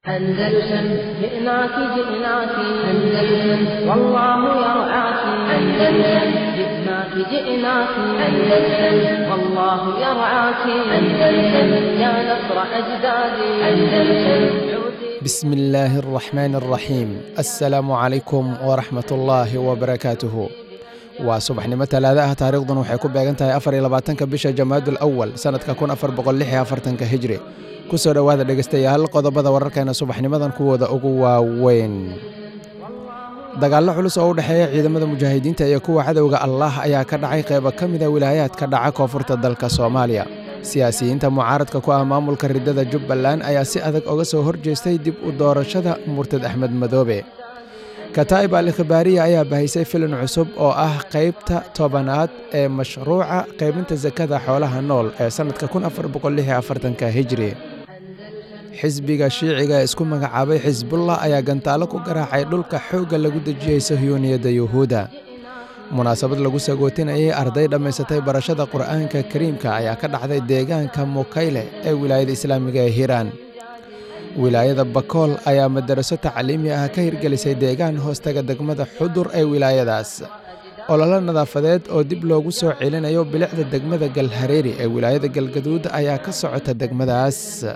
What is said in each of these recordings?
أندلسن جئناك جئناك أندلسن والله يرعاك أندلسن جئناك جئناك أندلسن والله يرعاك أندلسن يا نصر أجدادي أندلسن بسم الله الرحمن الرحيم السلام عليكم ورحمة الله وبركاته waa subaxnimo talaada ah taariikhdan waxay ku beegan tahay afar iyo labaatanka bisha jamaadul awal sannadka kun afar boqol lix iyo afartanka hijri ku soo dhowaada dhegeystayaal qodobada wararkeena subaxnimadan kuwooda ugu waaweyn dagaallo culus oo u dhexeeya ciidamada mujaahidiinta iyo kuwa cadowga allah ayaa ka dhacay qeybo ka mida wilaayaadka dhaca koonfurta dalka soomaaliya siyaasiyiinta mucaaradka ku ah maamulka riddada jubbaland ayaa si adag oga soo horjeestay dib u doorashada murtad axmed madoobe kataa'ib al ikhbaariya ayaa bahaysay filin cusub oo ah qaybta tobanaad ee mashruuca qaybinta sakada xoolaha nool ee sannadka kun afar boqol lix iyo afartanka hijri xisbiga shiiciga ee isku magacaabay xisbullah ayaa gantaalo ku garaacay dhulka xoogga lagu dejiyey sahyuuniyadda yuhuudda munaasabad lagu sagootinayay arday dhammaysatay barashada qur'aanka kariimka ayaa ka dhacday deegaanka mukayle ee wilaayada islaamiga ee hiiraan wilaayada bakool ayaa madaraso tacliimi ah ka hirgelisay deegaan hoostaga degmada xudur ee wilaayadaas ololo nadaafadeed oo dib loogu soo celinayo bilicda degmada galhareeri ee wilaayada galgaduud ayaa ka socota degmadaas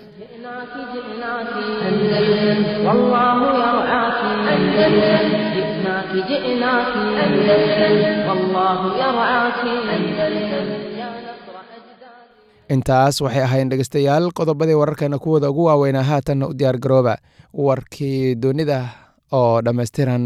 intaas waxay ahayn dhegeystayaal qodobadii wararkeena kuwooda ugu waaweynaa haatanna u diyaar garooba warkii dunida oo dhammaystiran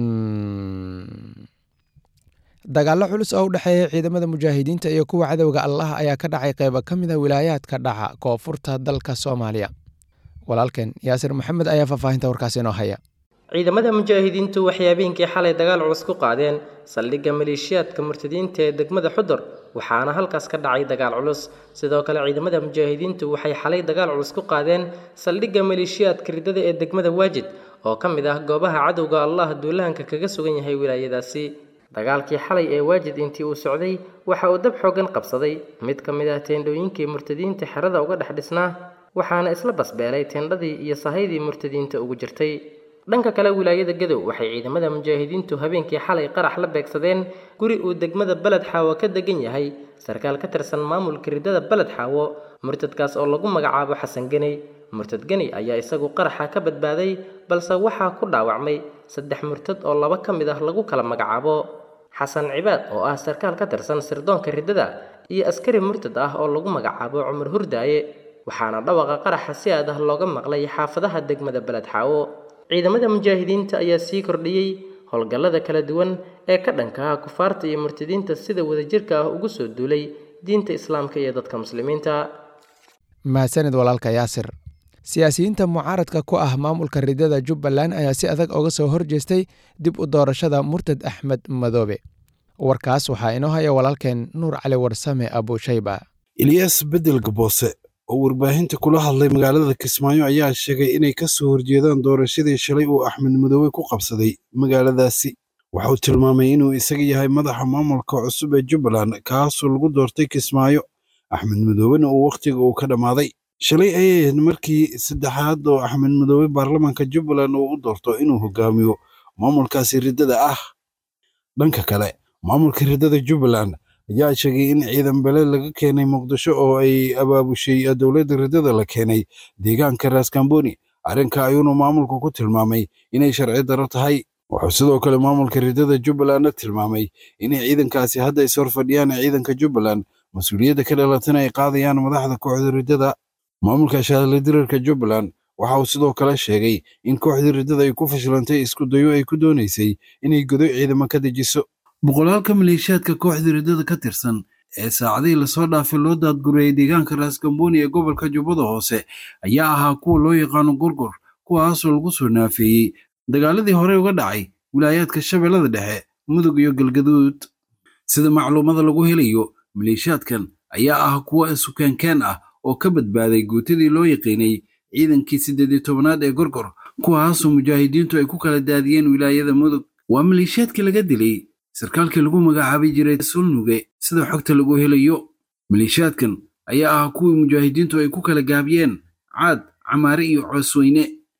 dagaallo culus oo u dhexeeya ciidamada mujaahidiinta iyo kuwa cadowga allah ayaa ka dhacay qeybo ka mid a wilaayaadka dhaca koonfurta dalka soomaaliya walaalkeen yaasir maxamed ayaa faahfaahinta warkaas inoo haya ciidamada mujaahidiintu waxay habeenkii xalay dagaal culus ku qaadeen saldhigga maleeshiyaadka murtadiinta ee degmada xudur waxaana halkaas ka dhacay dagaal culus sidoo kale ciidamada mujaahidiintu waxay xalay dagaal culus ku qaadeen saldhigga maleeshiyaadka riddada ee degmada waajid oo ka mid ah goobaha cadowga allah duulahanka kaga sugan yahay wilaayadaasi dagaalkii xalay ee waajid intii uu socday waxa uu dab xoogan qabsaday mid ka mid ah teendhooyinkii murtadiinta xerada uga dhex dhisnaa waxaana isla basbeelay teendhadii iyo sahaydii murtadiinta ugu jirtay dhanka kale wilaayada gadow waxay ciidamada mujaahidiintu habeenkii xalay qarax la beegsadeen guri uu degmada beled xaawo ka degan yahay sarkaal ka tirsan maamulka riddada beled xaawo murtadkaas oo lagu magacaabo xasan geney murtad geni ayaa isagu qaraxa ka badbaaday balse waxaa ku dhaawacmay saddex murtad oo laba ka mid ah lagu kala magacaabo xasan cibaad oo ah sarkaal ka tirsan sirdoonka riddada iyo askari murtad ah oo lagu magacaabo cumar hurdaaye waxaana dhawaqa qaraxa si aad ah looga maqlay xaafadaha degmada beled xaawo ciidamada mujaahidiinta ayaa sii kordhiyey howlgallada kala duwan ee ka dhanka ah kufaarta iyo murtadiinta sida wadajirka ah ugu soo duulay diinta islaamka iyo dadka muslimiinta mahadsanid walaalka yaasir siyaasiyiinta mucaaradka ku ah maamulka riddada jubbaland ayaa si adag oga soo horjeestay dib u doorashada murtad axmed madoobe warkaas waxaa inoo haya walaalkeen nuur cali warsame abushayba ilyas bedel gaboose oo warbaahinta kula hadlay magaalada kismaayo ayaa sheegay inay ka soo horjeedaan doorashadii shalay uu axmed madoobe ku qabsaday magaaladaasi wuxuu tilmaamay inuu isaga yahay madaxa maamulka cusub ee jubbaland kaasoo lagu doortay kismaayo axmed madoobena uu wakhtiga uu ka dhammaaday shalay ayay ahayd markii saddexaad oo axmed madoobe baarlamaanka jubbaland uu u doorto inuu hogaamiyo maamulkaasi riddada ah dhanka kale maamulka riddada jubbaland ayaa sheegay in ciidan bele laga keenay muqdisho oo ay abaabushay dowladda riddada la keenay deegaanka raskamboni arrinka ayuunu maamulku ku tilmaamay inay sharci daro tahay wuxuu sidoo kale maamulka riddada jubbalandna tilmaamay inay ciidankaasi hadda is horfadhiyaan ciidanka jubbaland mas-uuliyadda ka dhalatana ay qaadayaan madaxda kooxda riddada maamulka shaadle dirarka jubbaland waxa uu sidoo kale sheegay in kooxdii riddada ay ku fashilantay isku dayo ay ku doonaysay inay godo ciidamo ka dejiso boqolaalka maleeshiyaadka kooxda riddada ka tirsan ee saacadihii lasoo dhaafay loo daadgurayay deegaanka raaskambooni ee gobolka jubbada hoose ayaa ahaa kuwa loo yaqaano gorgor kuwaasoo lagu soo naafeeyey dagaaladii hore uga dhacay wilaayaadka shabeellada dhexe mudug iyo galgaduud sida macluumada lagu helayo maleeshiyaadkan ayaa ah kuwa sukaankeen ah oo ka badbaaday guutadii loo yaqiinay ciidankii siddeed iyo tobanaad ee gorgor kuwaasoo mujaahidiintu ay ku kala daadiyeen wilaayada mudug waa maleeshiyaadkii laga dilay sarkaalkii lagu magacaabi jiray sulnuge sida xogta lagu helayo maleeshiyaadkan ayaa ah kuwii mujaahidiintu ay ku kala gaabiyeen caad camaare iyo coosweyne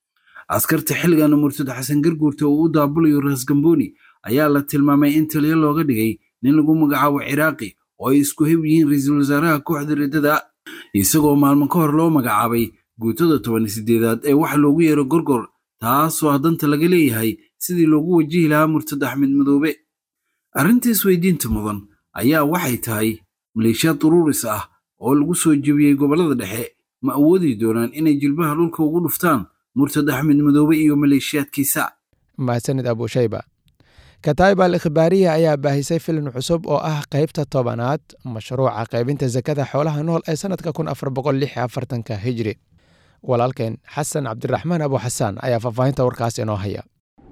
askarta xilligan murtad xasan garguurta uu u daabulayo raas gamboni ayaa la tilmaamay in taliyo looga dhigay nin lagu magacaabo ciraaqi oo ay isku heb yihiin ra-iisul wasaaraha kooxda riddada isagoo maalmo ka hor loo magacaabay guutada toban sideedaad ee waxa loogu yeero gorgor taasoo danta laga leeyahay sidii loogu wajihi lahaa murtad axmed madoobe arrinta isweydiinta mudan ayaa waxay tahay maleeshiyaad duruuris ah oo lagu soo jebiyey gobollada dhexe ma awoodi doonaan inay jilbaha dhulka ugu dhuftaan murtad axmed madoobe iyo maleeshiyaadkiisa mahadsanid abushayba kataib al ikhbaariya ayaa baahisay filim cusub oo ah qaybta tobanaad mashruuca qaybinta sakada xoolaha nool ee sannadka kun afar boqol lix afartanka hijri walaalkeen xasan cabdiraxmaan abu xasaan ayaa faahfaahinta warkaas inoo haya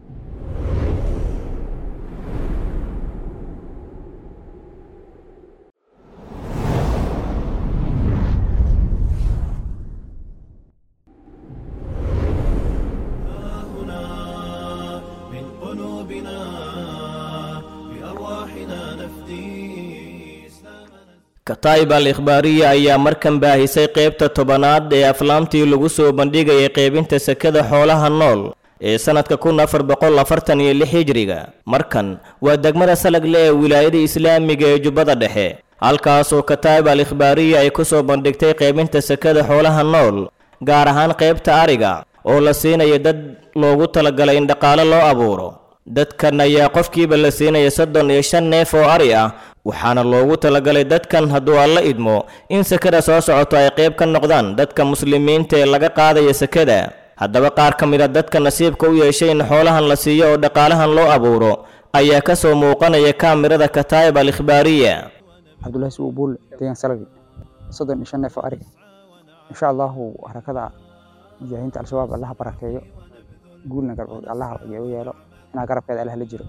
kataib al ikhbaariya ayaa markan baahisay qaybta tobanaad ee aflaamtii lagu soo bandhigayay qaybinta sekada xoolaha nool ee sannadka kun afar boqol afartan iyo lix hijriga markan waa degmada salagle ee wilaayada islaamiga ee jubbada dhexe halkaasoo kataib al ikhbaariya ay ku soo bandhigtay qaybinta sekada xoolaha nool gaar ahaan qaybta ariga oo la siinaya dad loogu talagalay in dhaqaale loo abuuro dadkan ayaa qofkiiba la siinaya soddon iyo shan neef oo ari ah waxaana loogu talagalay dadkan hadduu alla idmo in sekada soo socoto ay qayb ka noqdaan dadka muslimiinta ee laga qaadaya sekada haddaba qaar ka mid a dadka nasiibka u yeeshay in xoolahan la siiyo oo dhaqaalahan loo abuuro ayaa ka soo muuqanaya kaamirada kataayib al ikhbaariya cabdullahi suubuul deegaan salagi soddon iyo shan neef oo ari insha allahu harakada mujaahidiinta al-shabaab allaha barakeeyo guulna garbood allaha u yeelo inaa garabkeeda allah la jiro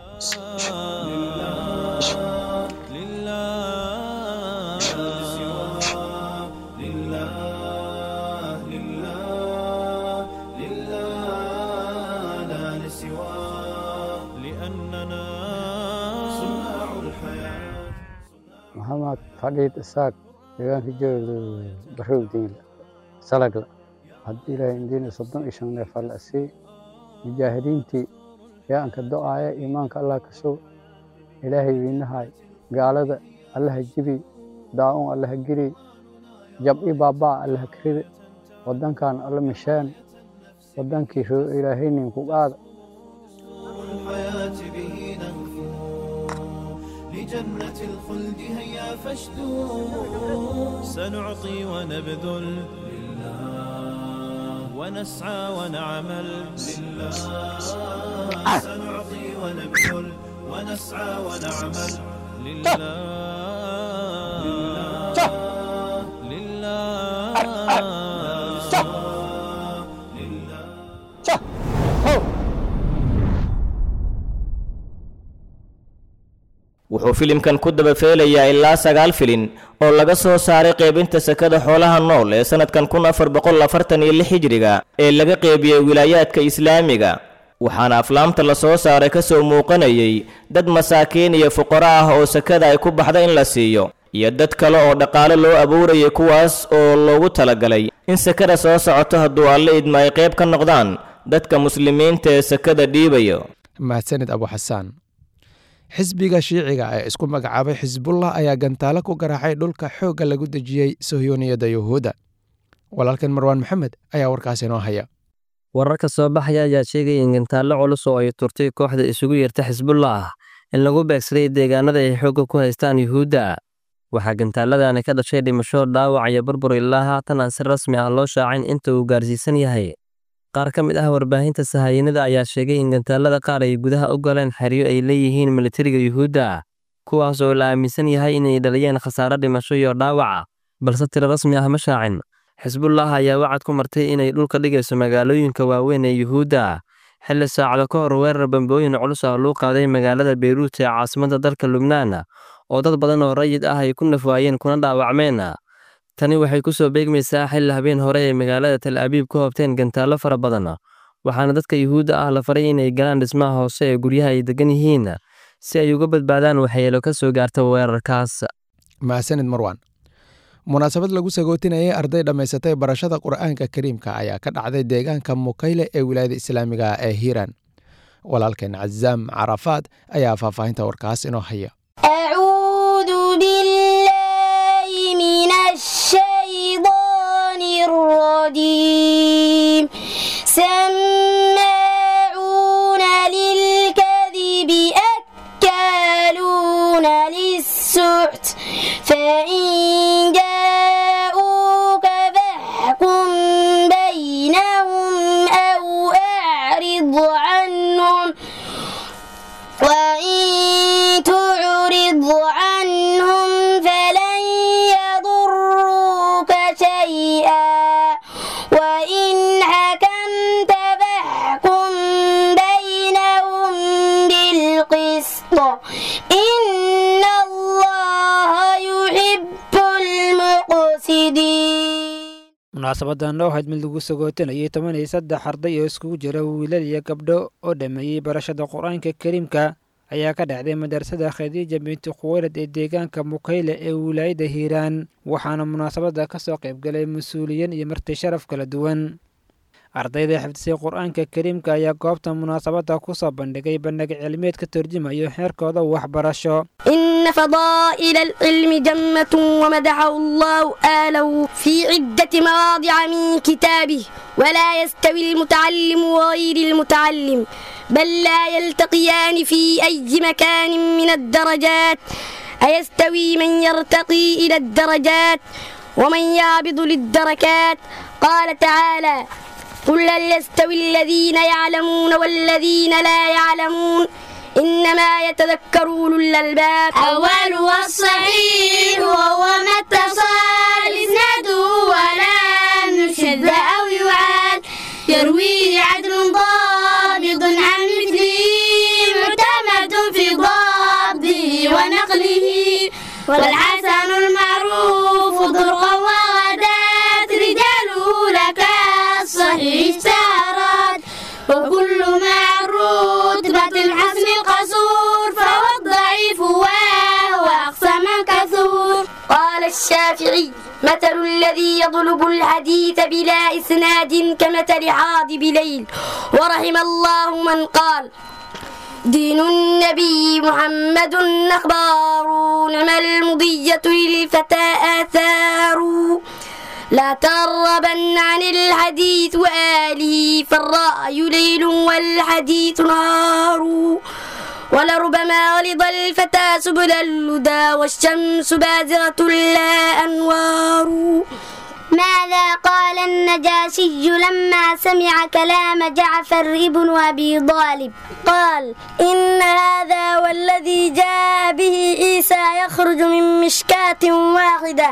maxamed fadhiid isaaq deegaanka jooga barow diinla salagla haddii ilaahay indiina soddon iyo shan neef alla sii mujaahidiintii yaanka do-aaya iimaanka allah ka sug ilaahay wiinahay gaalada allaha jibi daa-un allaha giri jab-i baabaa allaha karida waddankan alla misheen waddankii ilaahaynin ku qaada لجنة الخلد هيا فاشدوا سنعطي ونبذل لله ونسعى ونعمل لله سنعطي ونبذل ونسعى ونعمل لله wuxuu filimkan ku dabafeelayaa ilaa sagaal filin oo laga soo saaray qaybinta sekada xoolaha nool ee sannadkan kun afar boqol afartan iyo lix hijriga ee laga qeybiyey wilaayaadka islaamiga waxaana aflaamta la soo saaray ka soo muuqanayay dad masaakiin iyo fuqaro ah oo sekada ay ku baxda in la siiyo iyo dad kale oo dhaqaale loo abuurayay kuwaas oo loogu talagalay in sekada soo socoto hadduu alle idma ay qayb ka noqdaan dadka muslimiinta ee sekada dhiibayo mahadsanid abu xasaan xisbiga shiiciga ee isku magacaabay xisbullah ayaa gantaalo ku garaacay dhulka xoogga lagu dejiyey sohyuuniyadda yuhuudda walaalkan marwaan maxamed ayaa warkaas inoo haya wararka soo baxaya ayaa sheegaya in gantaallo culus oo ay turtay kooxda isugu yeerta xisbullah in lagu beegsaday deegaanada ay xoogga ku haystaan yuhuudda waxaa gantaaladani ka dhashay dhimasho dhaawac iyo burbur ilaa haatan aan si rasmi ah loo shaacin inta uu gaarsiisan yahay qaar ka mid ah warbaahinta sahayanada ayaa sheegay in gantaalada qaar ay gudaha u galeen xeryo ay leeyihiin militariga yuhuudda kuwaas oo la aaminsan yahay inay dhaliyeen khasaare dhimasho iyo dhaawaca balse tiro rasmi ah ma shaacin xisbullah ayaa wacad ku martay inay dhulka dhigayso magaalooyinka waaweyn ee yuhuudda xilli saacado ka hor weerar bambooyin culus ah luu qaaday magaalada beyruut ee caasimadda dalka lubnaan oo dad badan oo rayid ah ay ku nafwaayeen kuna dhaawacmeen tani waxay ku soo beegmaysaa xilli habeen hore ee magaalada tal abiib ku hobteen gantaallo fara badan waxaana dadka yuhuudda ah la faray inay galaan dhismaha hoose ee guryaha ay degan yihiin si ay uga badbaadaan waxyeelo ka soo gaarta weerarkaas mahadsanid marwan munaasabad lagu sagootinayay arday dhammaysatay barashada qur'aanka kariimka ayaa ka dhacday deegaanka mukayle ee wilaayada islaamiga ee hiiraan walaalkeen cazaam carafaad ayaa faahfaahinta warkaas inoo haya أعوذ بالله من الشيطان الرجيم سماعون للكذب أكالون للسحت فإن جاءوك فاحكم بينهم أو أعرض عنهم وإن تعرض عنهم فلن يضروك شيئا وإن حكمت فاحكم بينهم بالقسط إن الله يحب المقسطين munaasabadan oo ahayd mid lagu sagootanayay toban iyo saddex arday oo iskugu jira wiilal iyo gabdho oo dhammeeyey barashada qur-aanka kariimka ayaa ka dhacday madrasada khadiija binti khuwaylad ee deegaanka mukayle ee wilaayada hiiraan waxaana munaasabada ka soo qaybgalay mas-uuliyiin iyo marti sharaf kala duwan ardayda xifdisay qur-aanka kariimka ayaa goobta munaasabada ku soo bandhigay bandhig cilmiyeed ka turjumayo xeerkooda waxbarasho إن فضائل العلم جمة ومدحه الله آله في عدة مواضع من كتابه ولا يستوي المتعلم وغير المتعلم بل لا يلتقيان في أي مكان من الدرجات أيستوي من يرتقي إلى الدرجات ومن يعبد للدركات قال تعالى قل هل يستوي الذين يعلمون والذين لا يعلمون إنما يتذكر أولو الألباب أول والصحيح وهو ما اتصل إسناده ولا يشذ أو يعاد يرويه عدل ضابط عن مثله معتمد في ضبطه ونقله والحسن المعروف طرقا وغدات رجاله لك الصحيح سارات وكل مع الرتبة الحسن القصور فهو الضعيف وهو أقصى من كثور قال الشافعي مثل الذي يطلب الحديث بلا إسناد كمثل حاضب ليل ورحم الله من قال دين النبي محمد أخبار نعم المضية للفتى آثار لا تغربن عن الحديث وآله فالرأي ليل والحديث نهار ولربما غلظ الفتى سبل الهدى والشمس بازغة لا أنوار ماذا قال النجاشي لما سمع كلام جعفر ابن أبي طالب قال إن هذا والذي جاء به عيسى يخرج من مشكاة واحدة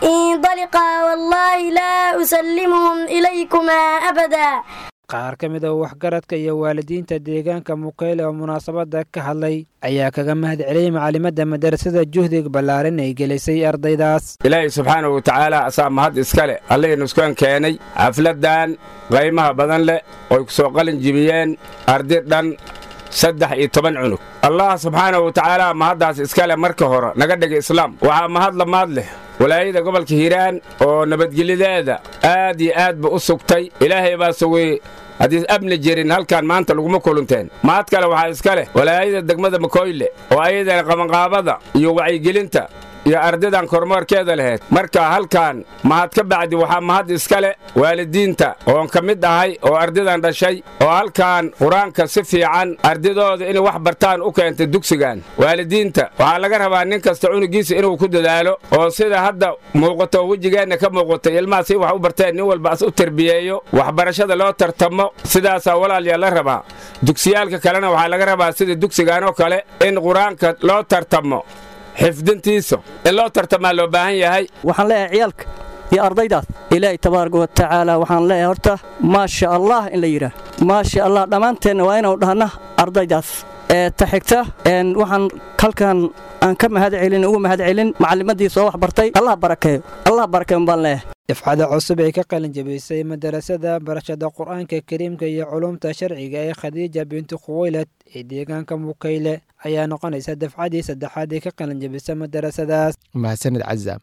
انطلقا والله لا أسلمهم إليكما أبدا qaar ka mid a waxgaradka iyo waalidiinta deegaanka mukayle oo munaasabada ka hadlay ayaa kaga mahad celiyey macalimadda madarasada juhdiga ballaaran ay gelisay ardaydaas ilaahay subxaanahu wa tacaala asaa mahad iska leh allihii nuskan keenay xafladdan qaymaha badan leh oy ku soo qalin jibiyeen ardi dhan saddex iyo toban cunug allah subxaanahu wa tacaala mahaddaas iska leh marka hore naga dhigay islaam waxaa mahad lamaad leh walaayada gobolka hiiraan oo nabadgelyadeeda aad iyo aad ba u sugtay ilaahay baa sugay haddii amni jirin halkan maanta laguma kulunteen mahad kale waxaa iska leh walaayada degmada makoyle oo ayadana qabanqaabada iyo wacyigelinta iyo ardaydan kormoorkeeda lahayd marka halkan mahad ka bacdi waxaa mahad iska leh waalidiinta oon ka mid ahay oo ardaydan dhashay oo halkan qur-aanka si fiican ardadooda inay wax bartaan u keentay dugsigan waalidiinta waxaa laga rabaa nin kasta cunugiisa inuu ku dadaalo oo sida hadda muuqato wejigeenna ka muuqatay ilmaha si wax u barteen nin walba as u terbiyeeyo waxbarashada loo tartamo sidaasaa walaalyaa la rabaa dugsiyaalka kalena waxaa laga rabaa sida dugsigan oo kale in qur-aanka loo tartamo xifdintiisa in loo tartamaa loo baahan yahay waxaan leeyahay ciyaalka iyo ardaydaas ilaahay tabaaraka wa tacaala waxaan leeyahay horta maasha allah in la yidhaah maasha allah dhammaanteenna waa inanu dhahna ardaydaas ee ta xigta waxaan halkan aan ka mahad celin ugu mahad celin macallimadii soo wax bartay allah barakeeyo allah barakeeyo baan leeyahay dafcada cusub ee ka qalin jabisay madarasada barashada qur-aanka kariimka iyo culumta sharciga ee khadiija binti khuwaylad ee deegaanka mukayle ayaa noqonaysa dafcadii saddexaad ee ka qalin jabisa madarasadaas mahadsanid cazaam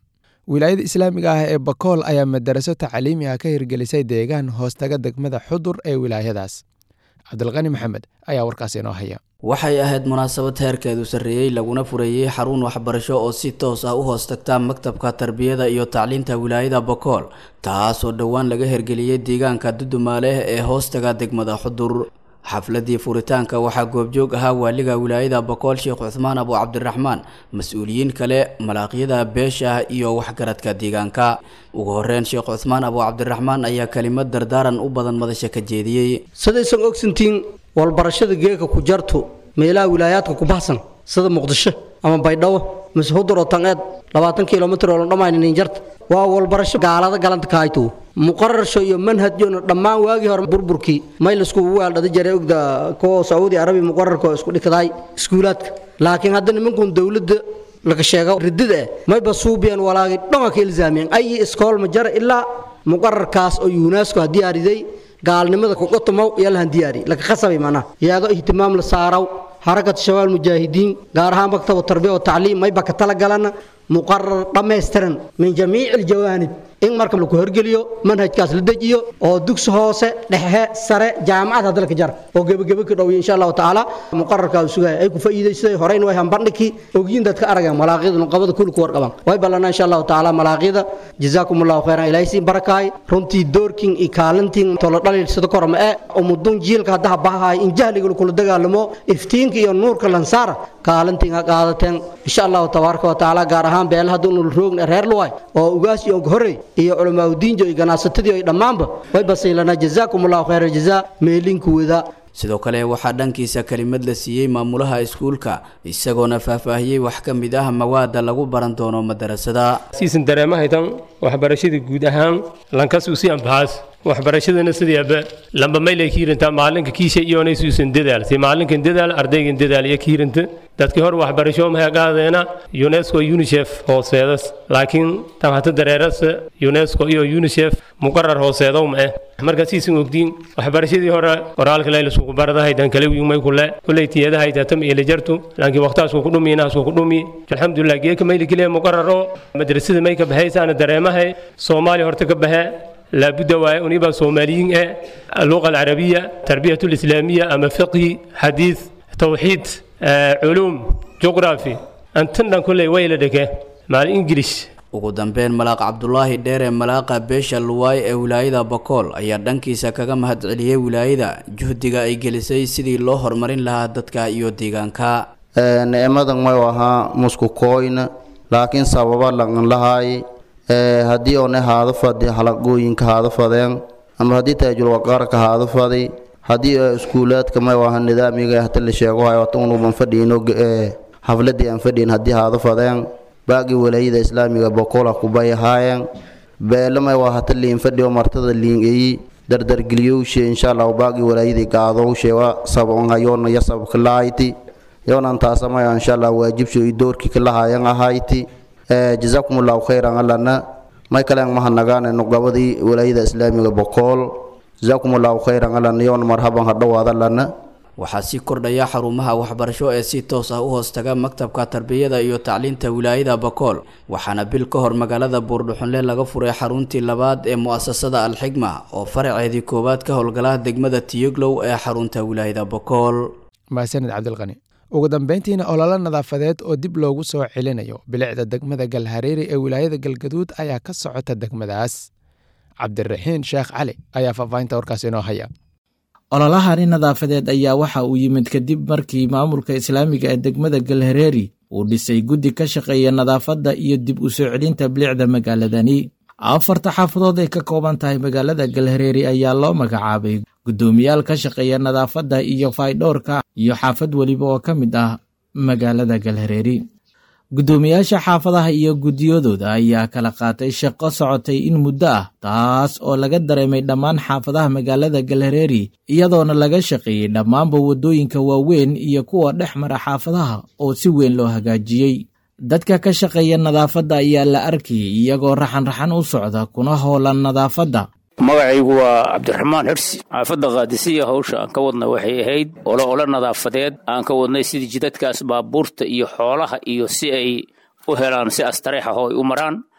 wilaayada islaamiga ah ee bakool ayaa madaraso tacliimi ah ka hirgelisay deegaan hoostaga degmada xudur ee wilaayadaas cabdilqani maxamed ayaa warkaas inoo haya waxay ahayd munaasabad heerkeedu sarreeyey laguna fureeyey xarun waxbarasho oo si toos ah u hoos tagta maktabka tarbiyada iyo tacliinta wilaayada bakool taasoo dhowaan laga hirgeliyey deegaanka dudumaaleh ee hoostaga degmada xudur xafladii furitaanka waxaa goobjoog ahaa waaliga wilaayada bakool sheekh cuthmaan abu cabdiraxmaan mas-uuliyiin kale malaaqyada beesha iyo waxgaradka deegaanka ugu horeyn sheekh cuthmaan abu cabdiraxmaan ayaa kelimad dardaaran u badan madasha ka jeediyey sidaysan ogsantiin walbarashada geeka ku jartu meelaha wilaayaadka ku baxsan sida muqdisho ama baydhabo mise hudur oo tanqeed labaatan kilomitr oo la dhammaynin jarta waa walbarasho gaalada galanta kahayto muqararsho iyo manhajyona dhammaan waagii hore burburkii may laisku weeldhada jaray ogda kuwa sacuudi arabiya muqararka oo isku dhikadaay iskuulaadka laakiin hadda nimankun dowladda laga sheego ridida eh mayba suubiyan walaagi dhanka ka ilzaamiyeen ayi iskool ma jara ilaa muqararkaas oo unesco ha diyaariday gaalnimada kuqotomow iyo lahan diyaari laga khasabay macnaha iyadoo ihtimaam la saaraw xarakat shabaal mujaahidiin gaar ahaan maktab tarbiya oo tacliim mayba ka talagalana muqarar dhammaystiran min jamiici aljawaanib in marka laku horgeliyo manhajkaas la dejiyo oo dugsi hoose dhexe sare jaamacad hadda laka jar oo gebagebe ka dhowiyo insha allahu tacaala muqararkaa uu sugaya ay ku faa'iidaysaday horeyna way hambandhigii ogyiin dadka arageen malaaqyada nuqabada kulli ku warqabaan way ballanaa insha allahu tacaala malaaqyada jazaakum allahu khayran ilaahay siin barakaay runtii doorkin iyo kaalintiin tolo dhalil sida korma ee umudun jiilka haddaha bahahay in jahliga lakula dagaalamo iftiinka iyo nuurka lansaara kaalintiin ha qaadateen insha allahu tabaaraka wa tacaala gaar ahaan beela hadda unul roogna reer luway oo ugaas iyo horey iyo culamaauddiinjo iyo ganacsatadii ay dhammaanba way basiilanaa jazaakum allahu khayra jazaa meelinku wada sidoo kale waxaa dhankiisa kelimad la siiyey maamulaha iskuulka isagoona faahfaahiyey wax ka mid ah mawaada lagu baran doono madarasada siisan dareemahaytan waxbarashada guud ahaan lankasuusi ambahaas waxbarashadana sideeba lamba maylay kiirinta maalinka kiisha iyoonay suusan dadaal si maalinkan dadaal ardaygan dadaal iyo kiirinta dadkii hor waxbarasho maxay qaadeena unesco unicef hooseedas laakiin tan hata dareerasa unesco iyo unicef muqarar hooseedow ma eh marka siisan ogdiin waxbarashadii hore qoraalka laylaskugu baradahaydan kale wiimay kule kuley tiyadahaytatam iyo lajartu laakiin waqtaasku ku dhumi inaasku ku dhumi alxamdulilah geeka mayli keliya muqararo madrasada may ka baxaysaana dareemahay soomaaliya horta ka baxe لابد ونبقى صوماليين اللغة العربية تربية الإسلامية أما فقه حديث توحيد علوم جغرافي أنتنا كل ويلدك مع الإنجليش ugu dambeyn malaaq cabdulaahi dheere malaaqa beesha luwaay ee wilaayada bakool ayaa dhankiisa kaga mahadceliyey wilaayada juhdiga ay gelisay sidii loo horumarin lahaa dadka iyo deegaanka nicmadan may ahaa musku kooyna laakiin sababa laqan lahaay haddii oone haado fadi halaqooyinka haado fadeen ama haddii taajulwaqaarka haado fadi haddii iskuulaadka may aha nidaamiga hata la sheego hayo hata unuban fadhiino xafladii aan fadhiin haddii haado fadeen baagii walaayada islaamiga bokola kubay ahaayeen beele may waa hata liin fadhiyo martada liin eyi dardargeliyowshe insha allahu baagii walaayadii gaadowshe wa sabon hayoona yasabka lahayti yoonan taasamaya insha allah waajibsho iyo doorkii kalahaayan ahayti jazaakum allahu khayran allana may kalen mahanagaane nuqabadii walaayada islaamiga bokool jazaakum allahu khayran allana yoon marhaban hadhowaad allana waxaa sii kordhaya xarumaha waxbarasho ee si toos ah u hoostaga maktabka tarbiyada iyo tacliinta wilaayada bakool waxaana bil ka hor magaalada buurdhuxunle laga furay xaruntii labaad ee mu'asasada alxigma oo faraceedii koowaad ka howlgala degmada tiyoglow ee xarunta wilaayada bakool mahadsanid cabdilqani ugu dambeyntiina ololo nadaafadeed oo dib loogu soo celinayo bilicda degmada galhareeri ee wilaayada galgaduud ayaa ka socota degmadaas cabdiraxiin sheekh cali ayaa faahfaahinta warkaas inoo haya ololahani nadaafadeed ayaa waxa uu yimid kadib markii maamulka islaamiga ee degmada galhareeri uu dhisay guddi ka shaqeeya nadaafadda iyo dib u soo celinta bilicda magaaladani afarta xaafadood ay ka kooban tahay magaalada galhareeri ayaa loo magacaabay guddoomiyaal ka shaqeeya nadaafadda iyo faydhowrka iyo xaafad weliba oo ka mid ah magaalada galhareeri guddoomiyaasha xaafadaha iyo guddiyadooda ayaa kala qaatay shaqo socotay in muddo ah taas oo laga dareemay dhammaan xaafadaha magaalada galhareeri iyadoona laga shaqeeyey dhammaanba waddooyinka waaweyn iyo kuwa dhex mara xaafadaha oo si weyn loo hagaajiyey dadka ka shaqeeya nadaafadda ayaa la arkayay iyagoo raxan-raxan u socda kuna howlan nadaafadda magacaygu waa cabdiraxmaan xirsi xaafadda kaadisiya hawsha aan ka wadna waxay ahayd olo olo nadaafadeed aan ka wadnay sidii jidadkaas baabuurta iyo xoolaha iyo si ay u helaan si astareex ah oo ay u maraan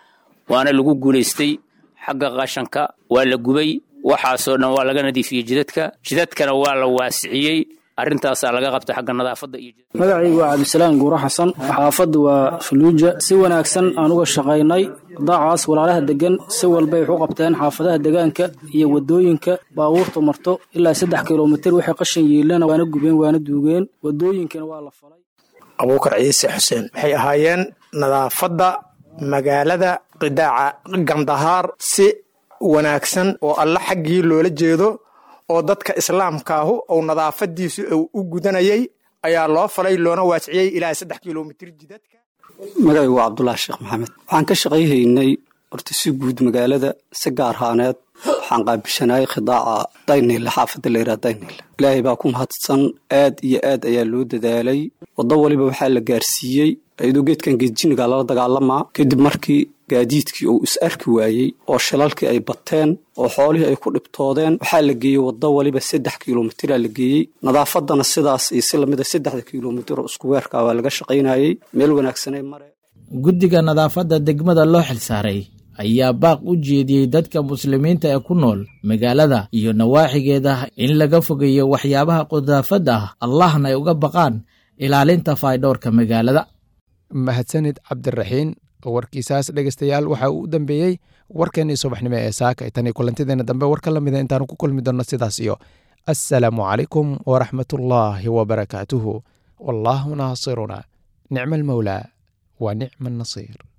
waana lagu guulaystay xagga qashanka waa la gubay waxaasoo dhan waa laga nadiifiyey jidadka jidadkana waa la waasiciyey arrintaasaa laga qabtay xagga nadaafadda iyo magacaygu waa cabdisalaam guuro xasan xaafaddu waa faluuja si wanaagsan aan uga shaqaynay daacaas walaalaha degan si walbay wax u qabteen xaafadaha degaanka iyo wadooyinka baabuurta marto ilaa saddex kilomitir waxay qashin yiilana waana gubeen waana duugeen wadooyinkana waa la falay abuukar ciise xuseen waxay ahaayeen nadaafadda magaalada qidaaca gandahaar si wanaagsan oo alla xaggii loola jeedo oo dadka islaamkaahu ou nadaafadiisu u gudanayay ayaa loo falay loona waasiciyey ilaa saddex kilomitir jidadka magacaygu waa cabdulaahi sheekh maxamed waxaan ka shaqayhaynay horta si guud magaalada si gaar haaneed waxaan qaabishanayay khidaaca daynile xaafadda layidhaha daynile ilaahay baa ku mahadsan aad iyo aad ayaa loo dadaalay waddo waliba waxaa la gaarsiiyey iyadoo geedkan geedjiniga lala dagaalamaa kadib markii gaadiidkii uu is arki waayey oo shilalkii ay bateen oo xoolihii ay ku dhibtoodeen waxaa la geeyey waddo waliba saddex kilomitira la geeyey nadaafadana sidaas iyo si lamida saddexda kilomitir oo isku weerkaa waa laga shaqaynayey meel wanaagsanay mare guddiga nadaafadda degmada loo xilsaaray ayaa baaq u jeediyey dadka muslimiinta ee ku nool magaalada iyo nawaaxigeeda in laga fogeeyo waxyaabaha qudaafadda ah allahna ay uga baqaan ilaalinta faydhowrka magaalada mahadsanid cabdiraxiin warkiisaas dhegeystayaal waxa uu u dambeeyey warkeennii subaxnimo ee saaka tan iyo kulantideena dambe war ka lamida intaanu ku kulmi doonno sidaas iyo assalaamu calaykum waraxmatullaahi wabarakaatuhu wallaahu naasiruna nicma almawlaa wa nicma annasiir